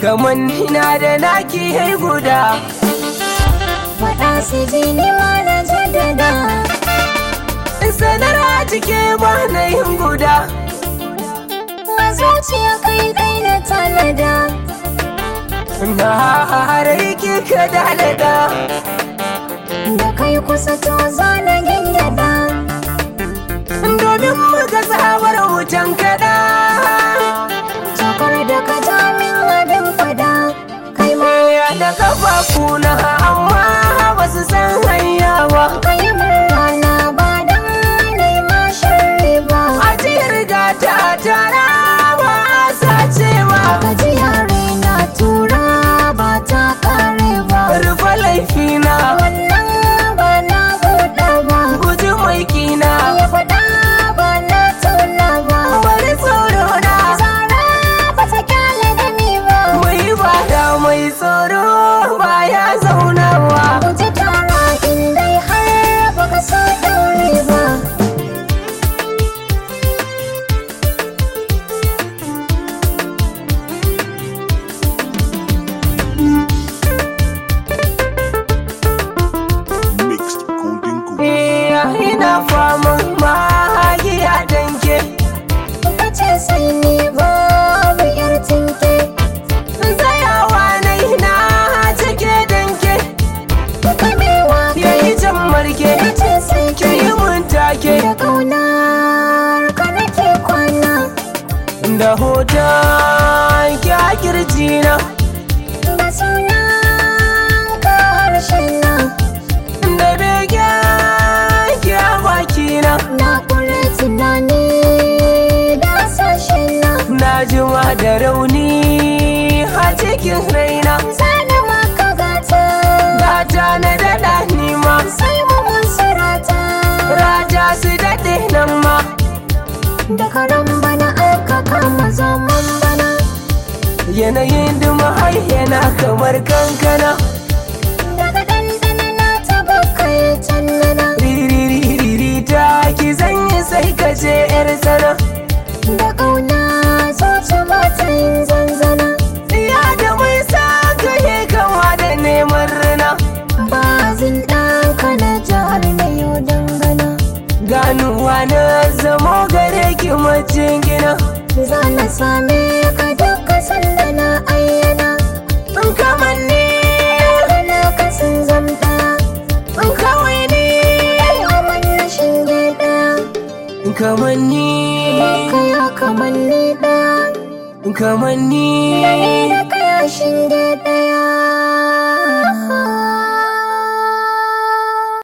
kaman na da naki hai guda faɗa su ji ni ma na jaddada sanar a cike ba na yin guda a zuciya kai dai na tanada na harai ki ka dalada da kai kusa to za na gyangyaɗa domin muka tsawar wutan kaɗa Jakar da ka ja min abin fada kai ma ya da kafafu na amma ba su san hanya ba ka yi min rana ba don nema sharri ba a riga ta tara ba a sacewa gajiya raina tura ba ta kare ba rufe laifina wannan ba na buɗa ba guji mai kina ya faɗa ba na tuna ba bari tsoro na zara ba ta kyale da ni ba mai bada mai tsoro ba ya zaunawa guji tara in dai har baka so daure ba Mixed Golden Goose. iya ina faman magiya danke ka ce sai ni babu yar tinke tsayawa na ina cike danke kamewa yayi jan marke ka ce sai ki yi mun take da kaunar ka nake kwana da hoton ki a kirjina da suna ka harshe na da bege ki a bakina na kure tunani da sashe na na jima da rauni a cikin raina zana maka gata gata na daɗa nima sai mu mun surata raja su daɗe nan ma da karan bana aka kama zaman bana yanayin duma yana kamar kankana daga dandana na taba kai tannana ririri ta ki zanyi sai ka je yar sana da kauna zuci ba ta yin zanzana ya da mai sa ka yi kama da neman rina ba zin ɗanka na jihar na yau dangana ganuwa na zamo gare ki macin gina za na same ka duka sanda na ayyana in kamar ni da na kasan zamta in kawai ni ai aman na shinge ɗaya in kamar ni ka ya kamanni ɗaya in kamar ni da ni da